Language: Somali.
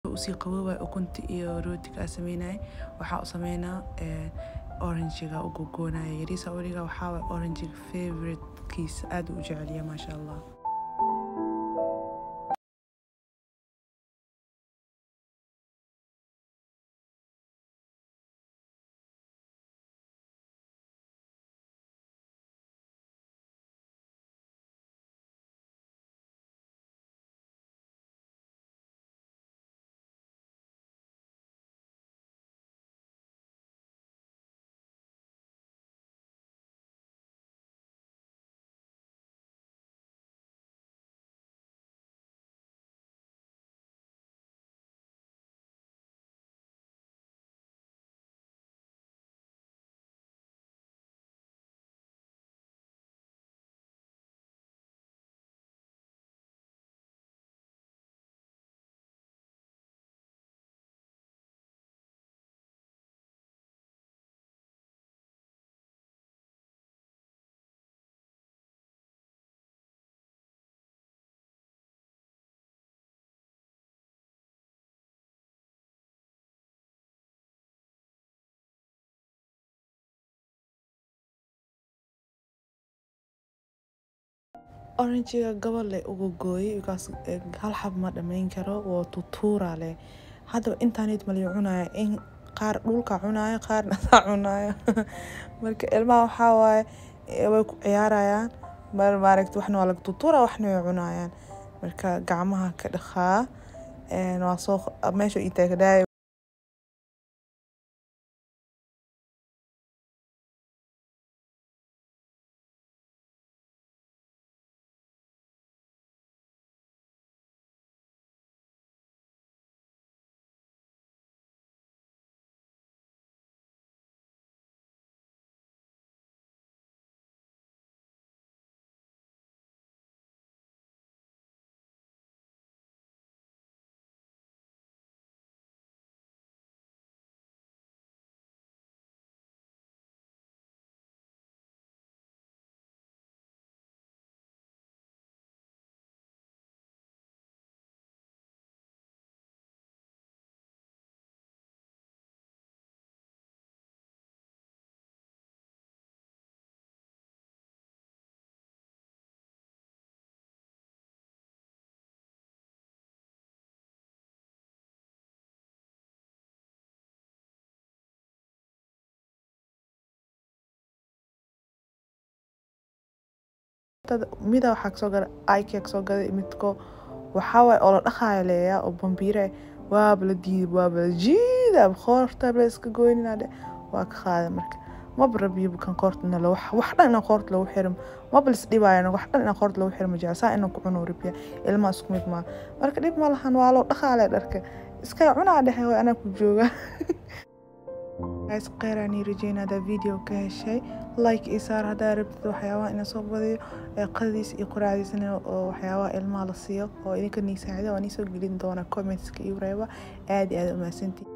usii qaboobay ukunta iyo rootiga aan sameynay waxaa u sameynaa oranjiga u gogoonaya yariisa weliga waxaa waay oranjiga favoritekiisa aad u jeceliya maasha allah oranjiga gabal leh uga gooyay bikaas hal xab ma dhammayn karo waa tutuura leh haddaba intaanid mali cunaya in qaar dhulka cunaya qaarna saa cunaya marka ilmaha waxaa waaye way ku ciyaarayaan mar maaragta waxna waa laga tutuura waxna way cunayaan marka gacmaha ka dhaqaa waa soo meesha ii taagnaaya mida waxaa kasoo gala ike kasoo gaday midko waxaa waaye oo la dhaqaaya leeya oo bambiire waaba la diiday waaba la jiida qoorta la iska goynina dhe waa ka qaaday marka maba rabiyo kan qoorta inala wax wax dhan inaan qoorta lagu xirin maba lis dhibaayan wax dhan inaan qoorta lagu xirin ma jecel saa inaan ku cuno rabiya ilmaha isku mid maa marka dhib ma lahan waa loo dhaqaale dharka iska cunaa dhexe way anaa ku jooga guys kheyr aan ii rajeynaa hadaa video ka heshay like ii saar haddaa rabtid waxyaabaha ina soo badiyo ee qadadiis iyo quraacdiisna oo waxyaabaha ilmaha la siiyo oo idinka nii saacida waan iisoo gelin doonaa commentska iyo reeba aad iyo aad u mahadsantii